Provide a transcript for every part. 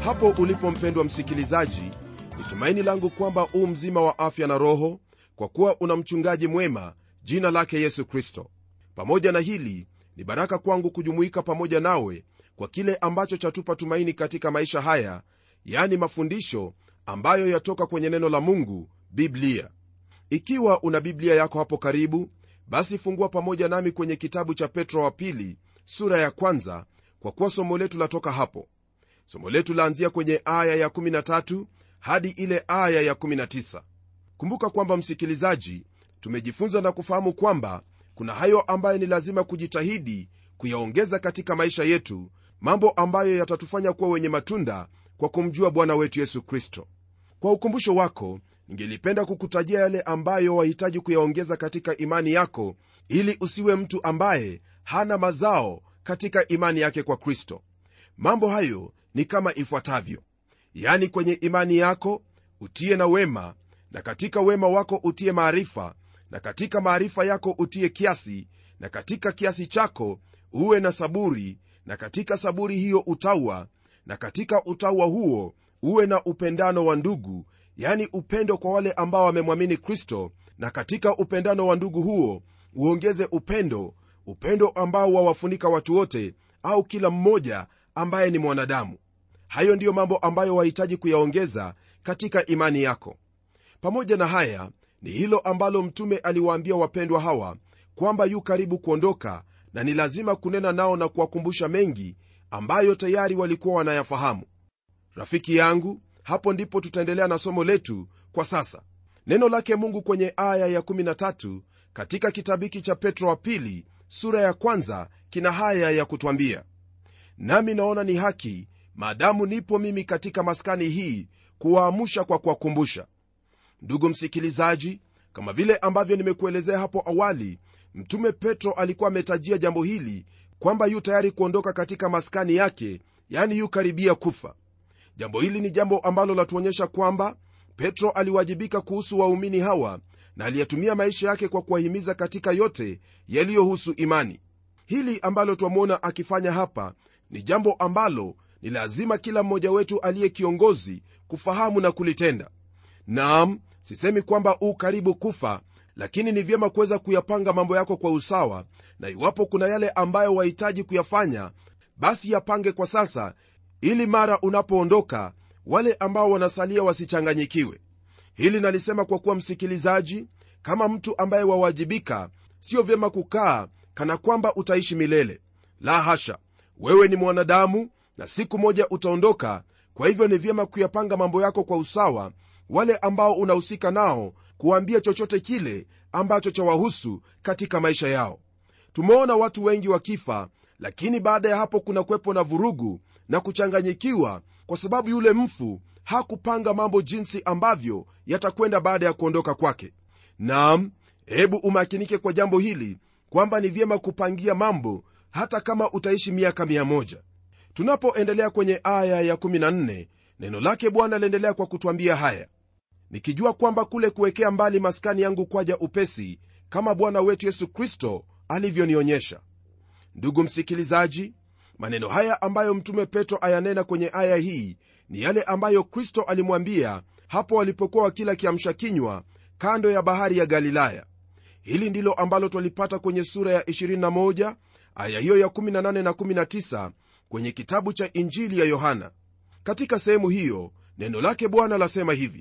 hapo ulipo mpendwa msikilizaji ni tumaini langu kwamba u mzima wa afya na roho kwa kuwa una mchungaji mwema jina lake yesu kristo pamoja na hili ni baraka kwangu kujumuika pamoja nawe kwa kile ambacho chatupa tumaini katika maisha haya yani mafundisho ambayo yatoka kwenye neno la mungu biblia ikiwa una biblia yako hapo karibu basi fungua pamoja nami kwenye kitabu cha petro wa pili sura ya kwanza kwa kuwa somo letu latoka hapo somo letu laanzia kwenye aya ya 13 hadi ile aya ya 19 kumbuka kwamba msikilizaji tumejifunza na kufahamu kwamba kuna hayo ambayo ni lazima kujitahidi kuyaongeza katika maisha yetu mambo ambayo yatatufanya kuwa wenye matunda kwa kumjua bwana wetu yesu kristo kwa ukumbusho wako ningelipenda kukutajia yale ambayo wahitaji kuyaongeza katika imani yako ili usiwe mtu ambaye hana mazao katika imani yake kwa kristo mambo hayo ni kama ifuatavyo yani kwenye imani yako utie na wema na katika wema wako utie maarifa na katika maarifa yako utie kiasi na katika kiasi chako uwe na saburi na katika saburi hiyo utaua na katika utaua huo uwe na upendano wa ndugu yani upendo kwa wale ambao wamemwamini kristo na katika upendano wa ndugu huo uongeze upendo upendo ambao wawafunika watu wote au kila mmoja ambaye ni mwanadamu hayo ndiyo mambo ambayo wahitaji kuyaongeza katika imani yako pamoja na haya ni hilo ambalo mtume aliwaambia wapendwa hawa kwamba yu karibu kuondoka na ni lazima kunena nao na kuwakumbusha mengi ambayo tayari walikuwa wanayafahamu rafiki yangu hapo ndipo tutaendelea na somo letu kwa sasa neno lake mungu kwenye aya ya13 katika kitabu hiki cha petro wa pili sura ya kwanza kina haya ya kutwambia nami naona ni haki maadamu nipo mimi katika maskani hii kuwaamsha kwa kuwakumbusha ndugu msikilizaji kama vile ambavyo nimekuelezea hapo awali mtume petro alikuwa ametajia jambo hili kwamba yu tayari kuondoka katika maskani yake yani yu karibia kufa jambo hili ni jambo ambalo latuonyesha kwamba petro aliwajibika kuhusu waumini hawa na aliyetumia maisha yake kwa kuwahimiza katika yote yaliyohusu imani hili ambalo twamwona akifanya hapa ni jambo ambalo ni lazima kila mmoja wetu aliye kiongozi kufahamu na kulitenda naam sisemi kwamba u karibu kufa lakini ni vyema kuweza kuyapanga mambo yako kwa usawa na iwapo kuna yale ambayo wahitaji kuyafanya basi yapange kwa sasa ili mara unapoondoka wale ambao wanasalia wasichanganyikiwe hili nalisema kwa kuwa msikilizaji kama mtu ambaye wawajibika sio vyema kukaa kana kwamba utaishi milele la hasha wewe ni mwanadamu na siku moja utaondoka kwa hivyo ni vyema kuyapanga mambo yako kwa usawa wale ambao unahusika nao kuwaambia chochote kile ambacho chawahusu katika maisha yao tumeona watu wengi wakifa lakini baada ya hapo kuna kwepo na vurugu na kuchanganyikiwa kwa sababu yule mfu hakupanga mambo jinsi ambavyo yatakwenda baada ya kuondoka kwake naam hebu umakinike kwa jambo hili kwamba ni vyema kupangia mambo hata kama utaishi miaka 1 tunapoendelea kwenye aya ya14 neno lake bwana liendelea kwa kutwambia haya nikijua kwamba kule kuwekea mbali maskani yangu kwaja upesi kama bwana wetu yesu kristo alivyonionyesha ndugu msikilizaji maneno haya ambayo mtume petro ayanena kwenye aya hii ni yale ambayo kristo alimwambia hapo walipokuwa wakila kiamsha kinywa kando ya bahari ya galilaya hili ndilo ambalo twalipata kwenye sura ya 21 aya hiyo ya 18 na 19 kwenye kitabu cha injili ya yohana katika sehemu hiyo neno lake bwana lasema hivi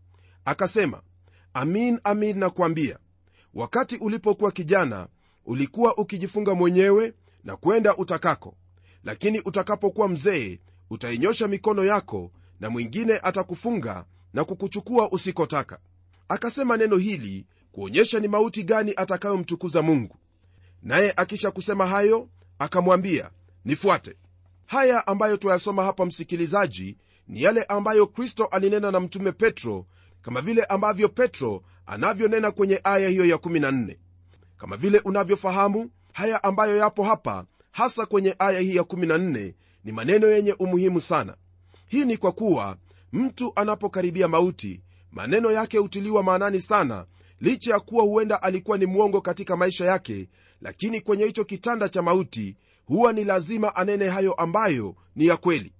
akasema amin amin nakwambia wakati ulipokuwa kijana ulikuwa ukijifunga mwenyewe na kwenda utakako lakini utakapokuwa mzee utainyosha mikono yako na mwingine atakufunga na kukuchukua usikotaka akasema neno hili kuonyesha ni mauti gani atakayomtukuza mungu naye akisha kusema hayo akamwambia nifuate haya ambayo twayasoma hapa msikilizaji ni yale ambayo kristo alinena na mtume petro kama vile ambavyo petro anavyonena kwenye aya hiyo ya 14 kama vile unavyofahamu haya ambayo yapo hapa hasa kwenye aya hii ya 14 ni maneno yenye umuhimu sana hii ni kwa kuwa mtu anapokaribia mauti maneno yake hutiliwa maanani sana licha ya kuwa huenda alikuwa ni mwongo katika maisha yake lakini kwenye hicho kitanda cha mauti huwa ni lazima anene hayo ambayo ni ya kweli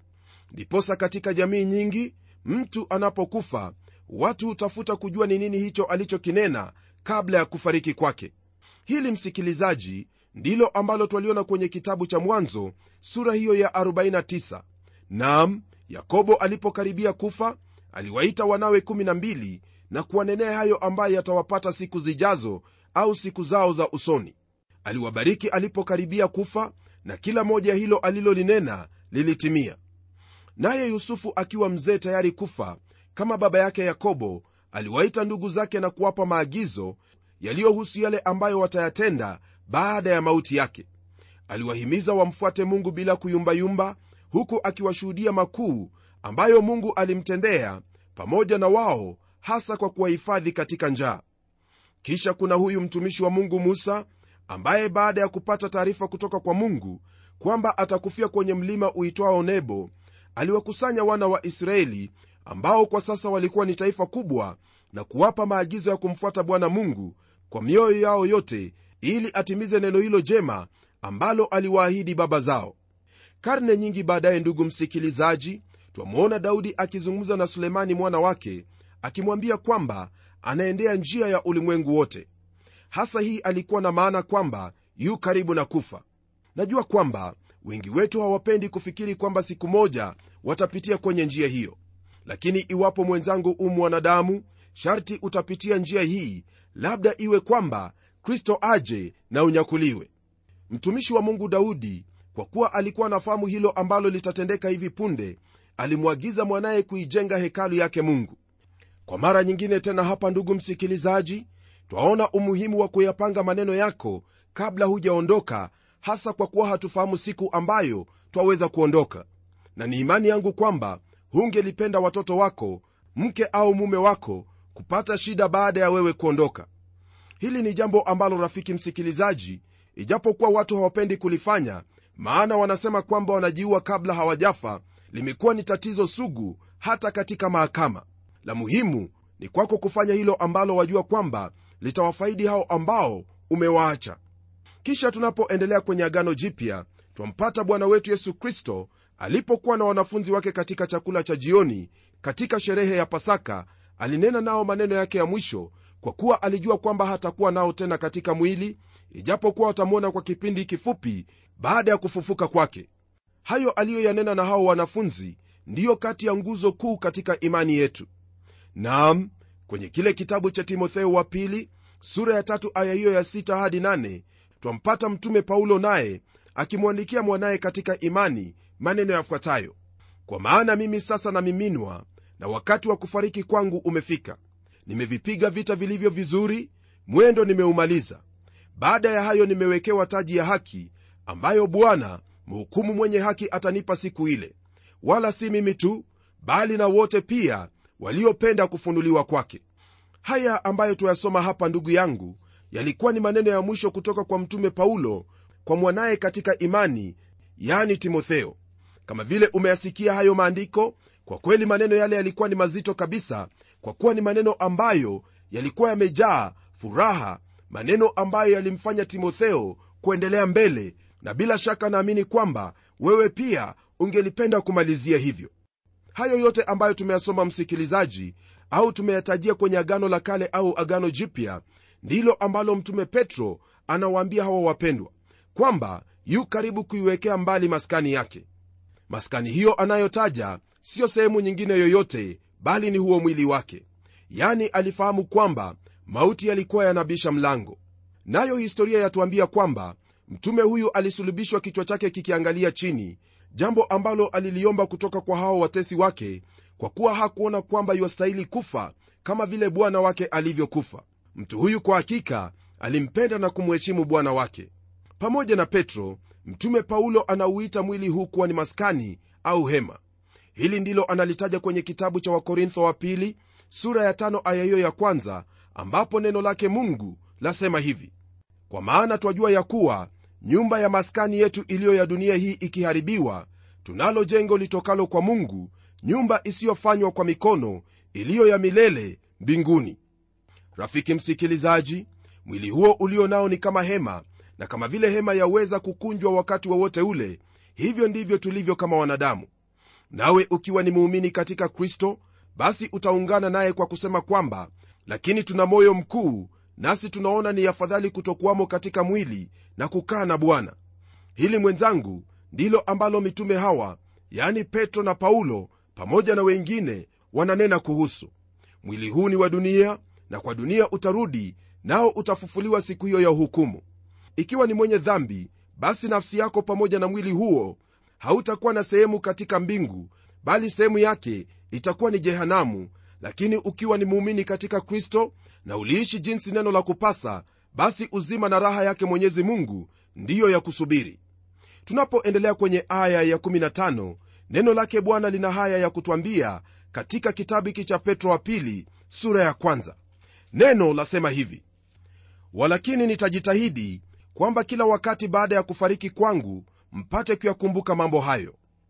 ndiposa katika jamii nyingi mtu anapokufa watu hutafuta kujua ni nini hicho alichokinena kabla ya kufariki kwake hili msikilizaji ndilo ambalo twaliona kwenye kitabu cha mwanzo sura hiyo ya 49 nam yakobo alipokaribia kufa aliwaita wanawe 12 na kuwanenea hayo ambayo yatawapata siku zijazo au siku zao za usoni aliwabariki alipokaribia kufa na kila moja hilo alilolinena lilitimia naye yusufu akiwa mzee tayari kufa kama baba yake yakobo aliwaita ndugu zake na kuwapa maagizo yaliyohusu yale ambayo watayatenda baada ya mauti yake aliwahimiza wamfuate mungu bila kuyumbayumba huku akiwashuhudia makuu ambayo mungu alimtendea pamoja na wao hasa kwa kuwahifadhi katika njaa kisha kuna huyu mtumishi wa mungu musa ambaye baada ya kupata taarifa kutoka kwa mungu kwamba atakufia kwenye mlima uitwao nebo aliwakusanya wana wa israeli ambao kwa sasa walikuwa ni taifa kubwa na kuwapa maagizo ya kumfuata bwana mungu kwa mioyo yao yote ili atimize neno hilo jema ambalo aliwaahidi baba zao karne nyingi baadaye ndugu msikilizaji twamwona daudi akizungumza na sulemani mwana wake akimwambia kwamba anaendea njia ya ulimwengu wote hasa hii alikuwa na maana kwamba yu karibu na kufa najua kwamba wengi wetu hawapendi kufikiri kwamba siku moja watapitia kwenye njia hiyo lakini iwapo mwenzangu u mwanadamu sharti utapitia njia hii labda iwe kwamba kristo aje na unyakuliwe mtumishi wa mungu daudi kwa kuwa alikuwa anafahamu hilo ambalo litatendeka hivi punde alimwagiza mwanaye kuijenga hekalu yake mungu kwa mara nyingine tena hapa ndugu msikilizaji twaona umuhimu wa kuyapanga maneno yako kabla hujaondoka hasa kwa kuwa hatufahamu siku ambayo twaweza kuondoka na ni imani yangu kwamba hungelipenda watoto wako mke au mume wako kupata shida baada ya wewe kuondoka hili ni jambo ambalo rafiki msikilizaji ijapokuwa watu hawapendi kulifanya maana wanasema kwamba wanajiua kabla hawajafa limekuwa ni tatizo sugu hata katika mahakama la muhimu ni kwako kufanya hilo ambalo wajua kwamba litawafaidi hao ambao umewaacha kisha tunapoendelea kwenye agano jipya twampata bwana wetu yesu kristo alipokuwa na wanafunzi wake katika chakula cha jioni katika sherehe ya pasaka alinena nao maneno yake ya mwisho kwa kuwa alijua kwamba hatakuwa nao tena katika mwili ijapokuwa watamwona kwa kipindi kifupi baada ya kufufuka kwake hayo aliyoyanena na hao wanafunzi ndiyo kati ya nguzo kuu katika imani yetu naam kwenye kile kitabu cha timotheo wa pili sura ya tatu aya hiyo ya sita hadi nane twampata mtume paulo naye akimwandikia mwanaye katika imani maneno yafuatayo kwa maana mimi sasa namiminwa na wakati wa kufariki kwangu umefika nimevipiga vita vilivyo vizuri mwendo nimeumaliza baada ya hayo nimewekewa taji ya haki ambayo bwana mhukumu mwenye haki atanipa siku ile wala si mimi tu bali na wote pia waliopenda kufunuliwa kwake haya ambayo tuyasoma hapa ndugu yangu yalikuwa ni maneno ya mwisho kutoka kwa mtume paulo kwa mwanaye katika imani yani timotheo kama vile umeyasikia hayo maandiko kwa kweli maneno yale yalikuwa ni mazito kabisa kwa kuwa ni maneno ambayo yalikuwa yamejaa furaha maneno ambayo yalimfanya timotheo kuendelea mbele na bila shaka naamini kwamba wewe pia ungelipenda kumalizia hivyo hayo yote ambayo tumeyasoma msikilizaji au tumeyatajia kwenye agano la kale au agano jipya ndilo ambalo mtume petro anawaambia hawa wapendwa kwamba yu karibu kuiwekea mbali maskani yake maskani hiyo anayotaja siyo sehemu nyingine yoyote bali ni huo mwili wake yani alifahamu kwamba mauti yalikuwa yanabisha mlango nayo historia yatuambia kwamba mtume huyu alisulubishwa kichwa chake kikiangalia chini jambo ambalo aliliomba kutoka kwa hao watesi wake kwa kuwa hakuona kwamba yuastahili kufa kama vile bwana wake alivyokufa mtu huyu kwa hakika alimpenda na kumheshimu bwana wake pamoja na petro mtume paulo anauita mwili huu kuwa ni maskani au hema hili ndilo analitaja kwenye kitabu cha wakorintho wa pili sura ya tano aya hiyo ya kwanza ambapo neno lake mungu lasema hivi kwa maana twajua ya kuwa nyumba ya maskani yetu iliyo ya dunia hii ikiharibiwa tunalo jengo litokalo kwa mungu nyumba isiyofanywa kwa mikono iliyo ya milele mbinguni rafiki msikilizaji mwili huo ulio nao ni kama hema na kama vile hema yaweza kukunjwa wakati wowote wa ule hivyo ndivyo tulivyo kama wanadamu nawe ukiwa ni muumini katika kristo basi utaungana naye kwa kusema kwamba lakini tuna moyo mkuu nasi tunaona ni afadhali kutokuwamo katika mwili na kukaa na bwana hili mwenzangu ndilo ambalo mitume hawa yani petro na paulo pamoja na wengine wananena kuhusu mwili huu ni wa dunia na kwa dunia utarudi nao utafufuliwa siku hiyo ya hukumu ikiwa ni mwenye dhambi basi nafsi yako pamoja na mwili huo hautakuwa na sehemu katika mbingu bali sehemu yake itakuwa ni jehanamu lakini ukiwa ni muumini katika kristo na uliishi jinsi neno la kupasa basi uzima na raha yake mwenyezi mungu ndiyo ya kusubiri tunapoendelea kwenye aya ya 15 neno lake bwana lina haya ya kutwambia katika kitabu hiki cha petro wa pili sura ya kwanza neno lasema hivi walakini nitajitahidi kwamba kila wakati baada ya kufariki kwangu mpate kuyakumbuka mambo hayo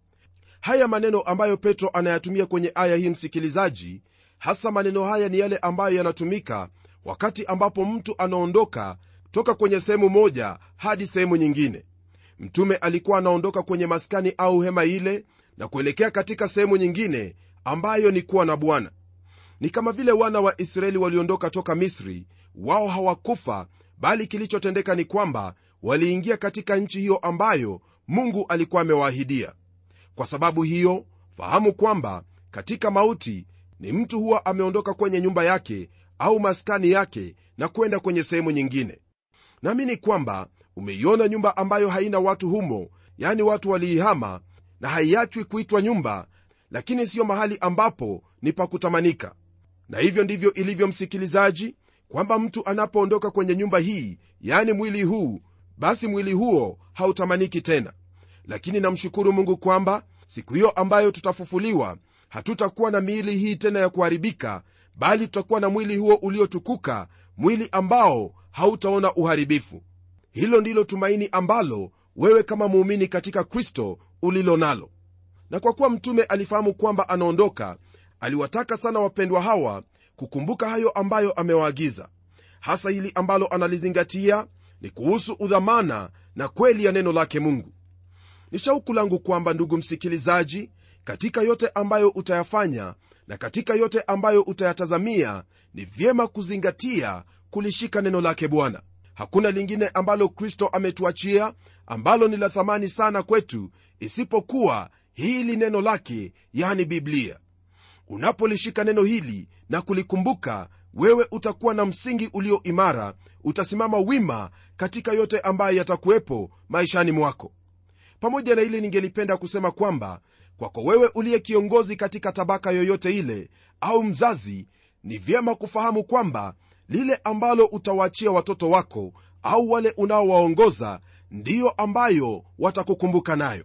haya maneno ambayo petro anayatumia kwenye aya hii msikilizaji hasa maneno haya ni yale ambayo yanatumika wakati ambapo mtu anaondoka toka kwenye sehemu moja hadi sehemu nyingine mtume alikuwa anaondoka kwenye maskani au hema ile na kuelekea katika sehemu nyingine ambayo ni kuwa na bwana ni kama vile wana wa israeli waliondoka toka misri wao hawakufa bali kilichotendeka ni kwamba waliingia katika nchi hiyo ambayo mungu alikuwa amewaahidia kwa sababu hiyo fahamu kwamba katika mauti ni mtu huwa ameondoka kwenye nyumba yake au maskani yake na kwenda kwenye sehemu nyingine naamini kwamba umeiona nyumba ambayo haina watu humo yani watu waliihama na haiachwi kuitwa nyumba lakini siyo mahali ambapo ni pa kutamanika na hivyo ndivyo ilivyo msikilizaji kwamba mtu anapoondoka kwenye nyumba hii yani mwili huu basi mwili huo hautamaniki tena lakini namshukuru mungu kwamba siku hiyo ambayo tutafufuliwa hatutakuwa na miili hii tena ya kuharibika bali tutakuwa na mwili huo uliotukuka mwili ambao hautaona uharibifu hilo ndilo tumaini ambalo wewe kama muumini katika kristo ulilo nalo na kwa kuwa mtume alifahamu kwamba anaondoka aliwataka sana wapendwa hawa kukumbuka hayo ambayo amewaagiza hasa hili ambalo analizingatia ni kuhusu udhamana na kweli ya neno lake mungu ni shauku langu kwamba ndugu msikilizaji katika yote ambayo utayafanya na katika yote ambayo utayatazamia ni vyema kuzingatia kulishika neno lake bwana hakuna lingine ambalo kristo ametuachia ambalo ni la thamani sana kwetu isipokuwa hili neno lake yani biblia unapolishika neno hili na kulikumbuka wewe utakuwa na msingi ulio imara utasimama wima katika yote ambayo yatakuwepo maishani mwako pamoja na hili ningelipenda kusema kwamba kwako wewe uliye kiongozi katika tabaka yoyote ile au mzazi ni vyema kufahamu kwamba lile ambalo utawaachia watoto wako au wale unaowaongoza ndiyo ambayo watakukumbuka nayo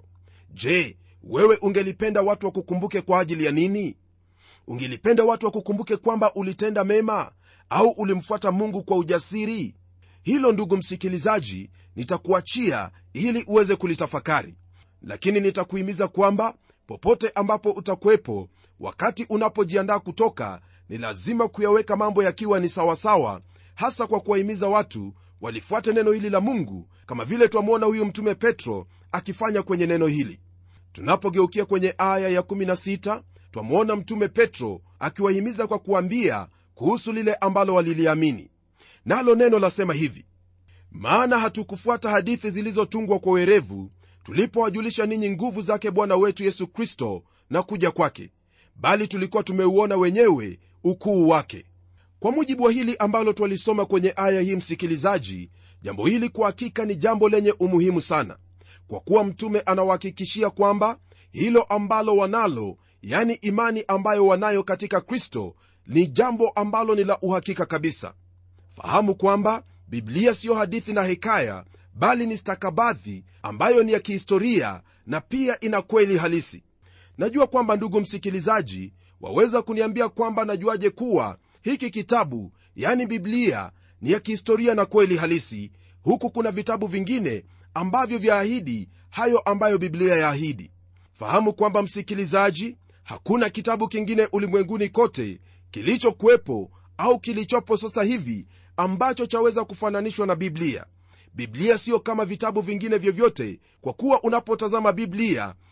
je wewe ungelipenda watu wakukumbuke kwa ajili ya nini ungelipenda watu wakukumbuke kwamba ulitenda mema au ulimfuata mungu kwa ujasiri hilo ndugu msikilizaji nitakuachia ili uweze kulitafakari lakini nitakuhimiza kwamba popote ambapo utakuwepo wakati unapojiandaa kutoka ni lazima kuyaweka mambo yakiwa ni sawasawa hasa kwa kuwahimiza watu walifuate neno hili la mungu kama vile twamwona huyu mtume petro akifanya kwenye neno hili tunapogeukia kwenye aya ya16 twamwona mtume petro akiwahimiza kwa kuambia kuhusu lile ambalo waliliamini nalo neno lasema hivi maana hatukufuata hadithi zilizotungwa kwa werevu tulipowajulisha ninyi nguvu zake bwana wetu yesu kristo na kuja kwake bali tulikuwa tumeuona wenyewe ukuu wake kwa mujibu wa hili ambalo twalisoma kwenye aya hii msikilizaji jambo hili kwa hakika ni jambo lenye umuhimu sana kwa kuwa mtume anawahakikishia kwamba hilo ambalo wanalo yani imani ambayo wanayo katika kristo ni jambo ambalo ni la uhakika kabisa fahamu kwamba biblia siyo hadithi na hekaya bali ni stakabadhi ambayo ni ya kihistoria na pia ina kweli halisi najua kwamba ndugu msikilizaji waweza kuniambia kwamba najuaje kuwa hiki kitabu yani biblia ni ya kihistoria na kweli halisi huku kuna vitabu vingine ambavyo vyaahidi hayo ambayo biblia yaahidi fahamu kwamba msikilizaji hakuna kitabu kingine ulimwenguni kote kilichokuwepo au kilichopo sasa hivi ambacho chaweza kufananishwa na biblia biblia siyo kama vitabu vingine vyovyote kwa kuwa unapotazama biblia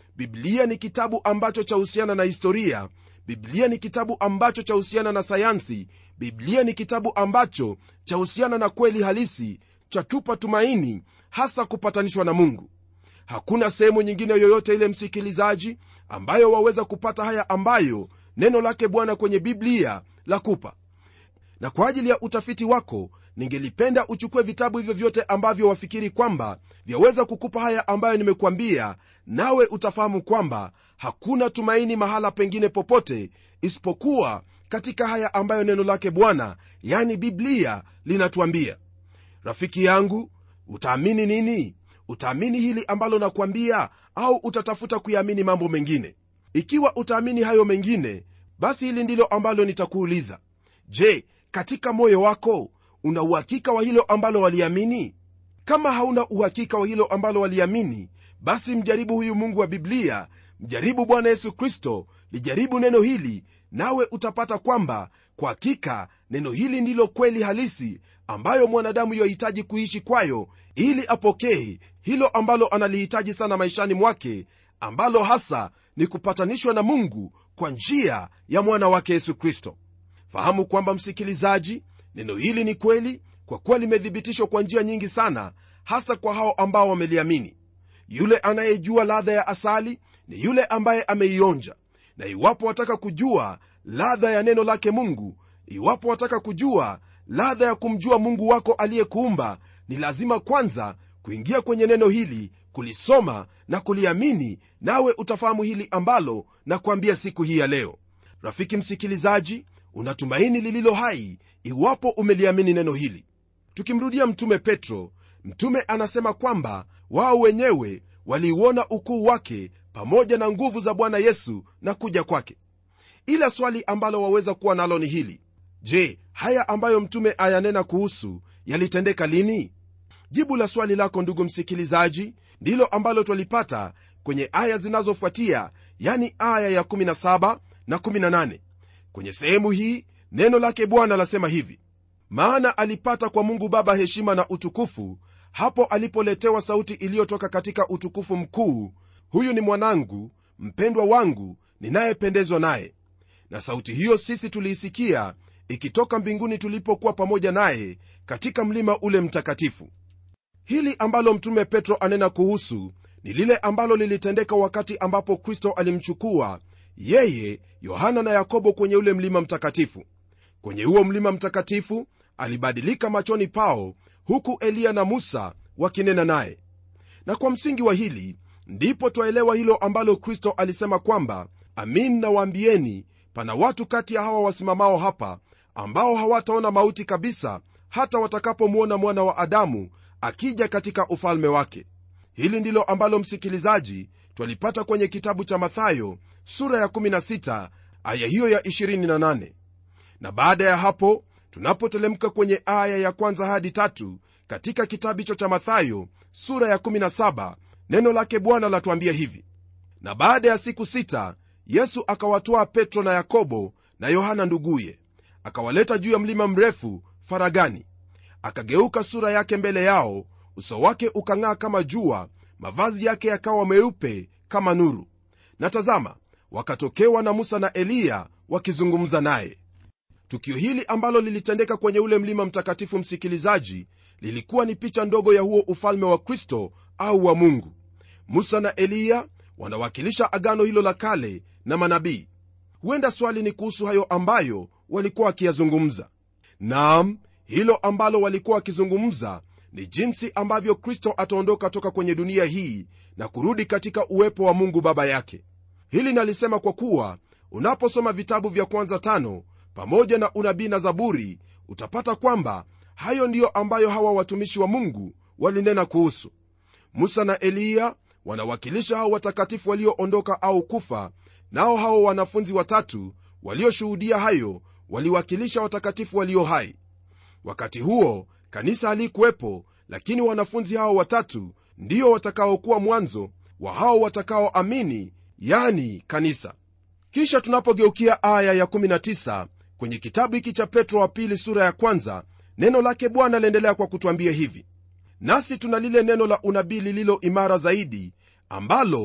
biblia ni kitabu ambacho chahusiana na historia biblia ni kitabu ambacho chahusiana na sayansi biblia ni kitabu ambacho chahusiana na kweli halisi chatupa tumaini hasa kupatanishwa na mungu hakuna sehemu nyingine yoyote ile msikilizaji ambayo waweza kupata haya ambayo neno lake bwana kwenye biblia la kupa na kwa ajili ya utafiti wako ningelipenda uchukue vitabu hivyo vyote ambavyo wafikiri kwamba vyaweza kukupa haya ambayo nimekuambia nawe utafahamu kwamba hakuna tumaini mahala pengine popote isipokuwa katika haya ambayo neno lake bwana yani biblia linatuambia rafiki yangu utaamini nini utaamini hili ambalo nakwambia au utatafuta kuyaamini mambo mengine ikiwa utaamini hayo mengine basi hili ndilo ambalo nitakuuliza je katika moyo wako una uhakika wa hilo ambalo waliamini kama hauna uhakika wa hilo ambalo waliamini basi mjaribu huyu mungu wa biblia mjaribu bwana yesu kristo lijaribu neno hili nawe utapata kwamba kwa hakika neno hili ndilo kweli halisi ambayo mwanadamu yohitaji kuishi kwayo ili apokee hilo ambalo analihitaji sana maishani mwake ambalo hasa ni kupatanishwa na mungu kwa njia ya mwana wake yesu kristo fahamu kwamba msikilizaji neno hili ni kweli kwa kuwa limethibitishwa kwa njia nyingi sana hasa kwa hao ambao wameliamini yule anayejua ladha ya asali ni yule ambaye ameionja na iwapo wataka kujua ladha ya neno lake mungu iwapo wataka kujua ladha ya kumjua mungu wako aliyekuumba ni lazima kwanza kuingia kwenye neno hili kulisoma na kuliamini nawe utafahamu hili ambalo na kuambia siku hii ya leo rafiki msikilizaji unatumaini lililo hai iwapo umeliamini neno hili tukimrudia mtume petro mtume anasema kwamba wao wenyewe waliuona ukuu wake pamoja na nguvu za bwana yesu na kuja kwake ila swali ambalo waweza kuwa nalo ni hili je haya ambayo mtume ayanena kuhusu yalitendeka lini jibu la swali lako ndugu msikilizaji ndilo ambalo twalipata kwenye aya zinazofuatia yani aya ya17 na 18 kwenye sehemu hii neno lake bwana lasema hivi maana alipata kwa mungu baba heshima na utukufu hapo alipoletewa sauti iliyotoka katika utukufu mkuu huyu ni mwanangu mpendwa wangu ninayependezwa naye na sauti hiyo sisi tuliisikia ikitoka mbinguni tulipokuwa pamoja naye katika mlima ule mtakatifu hili ambalo mtume petro anena kuhusu ni lile ambalo lilitendeka wakati ambapo kristo alimchukua yeye yohana na yakobo kwenye ule mlima mtakatifu kwenye huo mlima mtakatifu alibadilika machoni pao huku eliya na musa wakinena naye na kwa msingi wa hili ndipo twaelewa hilo ambalo kristo alisema kwamba amin nawaambieni pana watu kati ya hawa wasimamao hapa ambao hawataona mauti kabisa hata watakapomwona mwana wa adamu akija katika ufalme wake hili ndilo ambalo msikilizaji twalipata kwenye kitabu cha mathayo sura ya 16 aya hiyo ya 28 na baada ya hapo tunapotelemka kwenye aya ya kwanza hadi tatu katika kitabu hicho cha mathayo sura ya 17 neno lake bwana latuambia hivi na baada ya siku sita yesu akawatwaa petro na yakobo na yohana nduguye akawaleta juu ya mlima mrefu faragani akageuka sura yake mbele yao uso wake ukang'aa kama jua mavazi yake yakawa meupe kama nuru na tazama wakatokewa na musa na eliya wakizungumza naye tukio hili ambalo lilitendeka kwenye ule mlima mtakatifu msikilizaji lilikuwa ni picha ndogo ya huo ufalme wa kristo au wa mungu musa na eliya wanawakilisha agano hilo la kale na manabii huenda swali ni kuhusu hayo ambayo walikuwa wakiyazungumza naam hilo ambalo walikuwa wakizungumza ni jinsi ambavyo kristo ataondoka toka kwenye dunia hii na kurudi katika uwepo wa mungu baba yake hili nalisema kwa kuwa unaposoma vitabu vya kwanza tano pamoja na unabii na zaburi utapata kwamba hayo ndiyo ambayo hawa watumishi wa mungu walinena kuhusu musa na eliya wanawakilisha hao watakatifu walioondoka au kufa nao hao wanafunzi watatu walioshuhudia hayo waliwakilisha watakatifu walio hai wakati huo kanisa halikuwepo lakini wanafunzi hao watatu ndio watakaokuwa mwanzo wa hao watakaoamini yani kanisa kisha tunapogeukia aya ya19 kwenye kitabu hiki cha petro wa pili sura ya kwanza neno lake bwana laendelea kwa kutwambia hivi nasi tuna lile neno la unabii lililo imara zaidi ambalo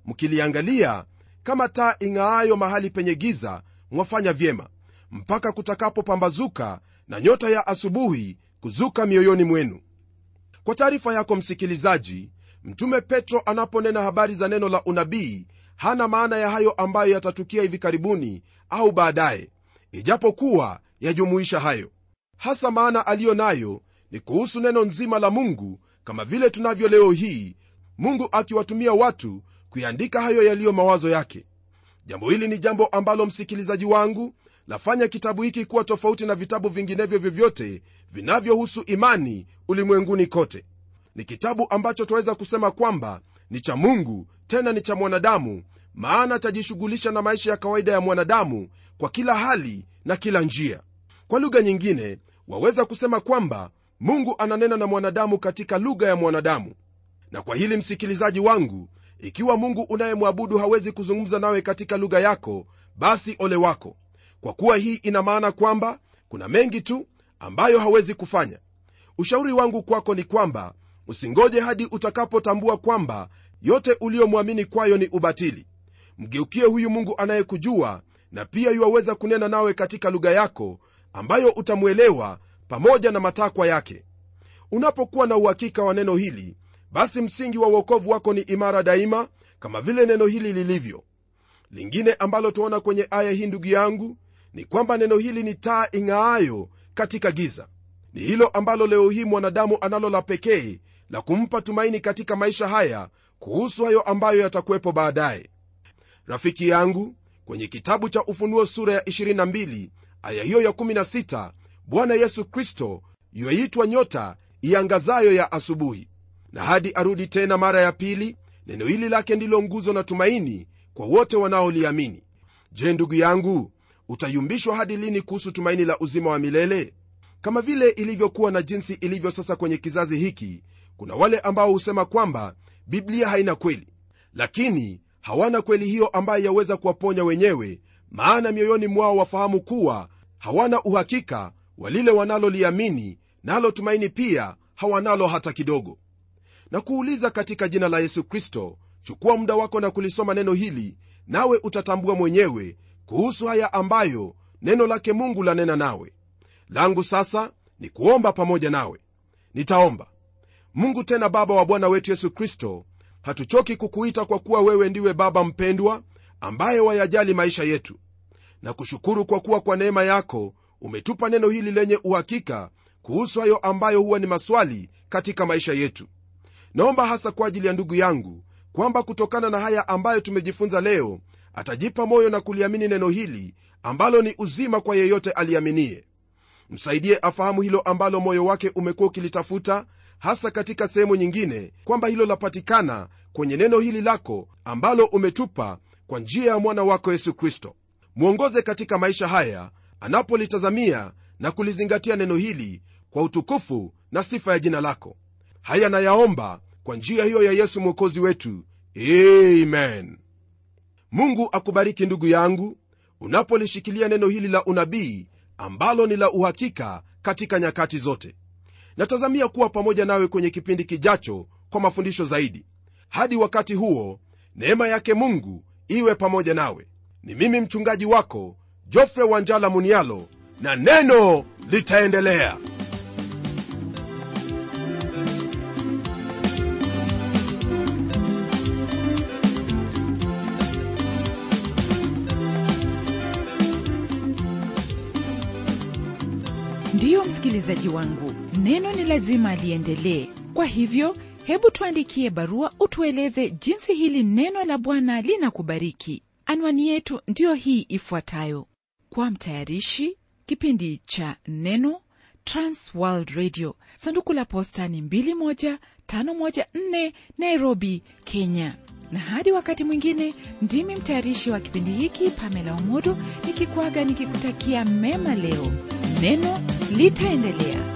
mkiliangalia kama taa ing'aayo mahali penye giza mwafanya vyema mpaka kutakapopambazuka na nyota ya asubuhi kuzuka mioyoni mwenu kwa taarifa yako msikilizaji mtume petro anaponena habari za neno la unabii hana maana ya hayo ambayo yatatukia hivi karibuni au baadaye ijapokuwa yajumuisha hayo hasa maana aliyo nayo ni kuhusu neno nzima la mungu kama vile tunavyo leo hii mungu akiwatumia watu kuiandika hayo yaliyo mawazo yake jambo hili ni jambo ambalo msikilizaji wangu lafanya kitabu hiki kuwa tofauti na vitabu vinginevyo vyovyote vinavyohusu imani ulimwenguni kote ni kitabu ambacho twaweza kusema kwamba ni cha mungu tena ni cha mwanadamu maana chajishughulisha na maisha ya kawaida ya mwanadamu kwa kila hali na kila njia kwa lugha nyingine waweza kusema kwamba mungu ananena na mwanadamu katika lugha ya mwanadamu na kwa hili msikilizaji wangu ikiwa mungu unayemwabudu hawezi kuzungumza nawe katika lugha yako basi ole wako kwa kuwa hii ina maana kwamba kuna mengi tu ambayo hawezi kufanya ushauri wangu kwako ni kwamba usingoje hadi utakapotambua kwamba yote uliyomwamini kwayo ni ubatili mgeukie huyu mungu anayekujua na pia yuwaweza kunena nawe katika lugha yako ambayo utamwelewa pamoja na matakwa yake unapokuwa na uhakika wa neno hili basi msingi wa uokovu wako ni imara daima kama vile neno hili lilivyo lingine ambalo tuona kwenye aya hii ndugu yangu ni kwamba neno hili ni taa ing'aayo katika giza ni hilo ambalo leo hii mwanadamu analo la pekee la kumpa tumaini katika maisha haya kuhusu hayo ambayo yatakuwepo baadaye rafiki yangu kwenye kitabu cha ufunuo sura ya 22 aya hiyo ya 16 bwana yesu kristo yuaitwa nyota iangazayo ya asubuhi na hadi arudi tena mara ya pili neno hili lake ndilo nguzo na tumaini kwa wote wanaoliamini je ndugu yangu utayumbishwa hadi lini kuhusu tumaini la uzima wa milele kama vile ilivyokuwa na jinsi ilivyo sasa kwenye kizazi hiki kuna wale ambao husema kwamba biblia haina kweli lakini hawana kweli hiyo ambayo yaweza kuwaponya wenyewe maana mioyoni mwao wafahamu kuwa hawana uhakika wa lile wanaloliamini nalo tumaini pia hawanalo hata kidogo na kuuliza katika jina la yesu kristo chukua muda wako na kulisoma neno hili nawe utatambua mwenyewe kuhusu haya ambayo neno lake mungu lanena nawe langu sasa ni kuomba pamoja nawe nitaomba mungu tena baba wa bwana wetu yesu kristo hatuchoki kukuita kwa kuwa wewe ndiwe baba mpendwa ambaye wayajali maisha yetu na kushukuru kwa kuwa kwa neema yako umetupa neno hili lenye uhakika kuhusu hayo ambayo huwa ni maswali katika maisha yetu naomba hasa kwa ajili ya ndugu yangu kwamba kutokana na haya ambayo tumejifunza leo atajipa moyo na kuliamini neno hili ambalo ni uzima kwa yeyote aliaminie msaidie afahamu hilo ambalo moyo wake umekuwa ukilitafuta hasa katika sehemu nyingine kwamba hilo lapatikana kwenye neno hili lako ambalo umetupa kwa njia ya mwana wako yesu kristo mwongoze katika maisha haya anapolitazamia na kulizingatia neno hili kwa utukufu na sifa ya jina lako haya nayaomba kwa njia hiyo ya yesu mwokozi wetu amen mungu akubariki ndugu yangu unapolishikilia neno hili la unabii ambalo ni la uhakika katika nyakati zote natazamia kuwa pamoja nawe kwenye kipindi kijacho kwa mafundisho zaidi hadi wakati huo neema yake mungu iwe pamoja nawe ni mimi mchungaji wako jofre wanjala munialo na neno litaendelea ndiyo msikilizaji wangu neno ni lazima liendelee kwa hivyo hebu tuandikie barua utueleze jinsi hili neno la bwana linakubariki anwani yetu ndiyo hii ifuatayo kwa mtayarishi kipindi cha neno transworld radio sanduku la posta ni 21514 nairobi kenya na hadi wakati mwingine ndimi mtayarishi wa kipindi hiki pamela omodo nikikwaga nikikutakia mema leo neno litaendelea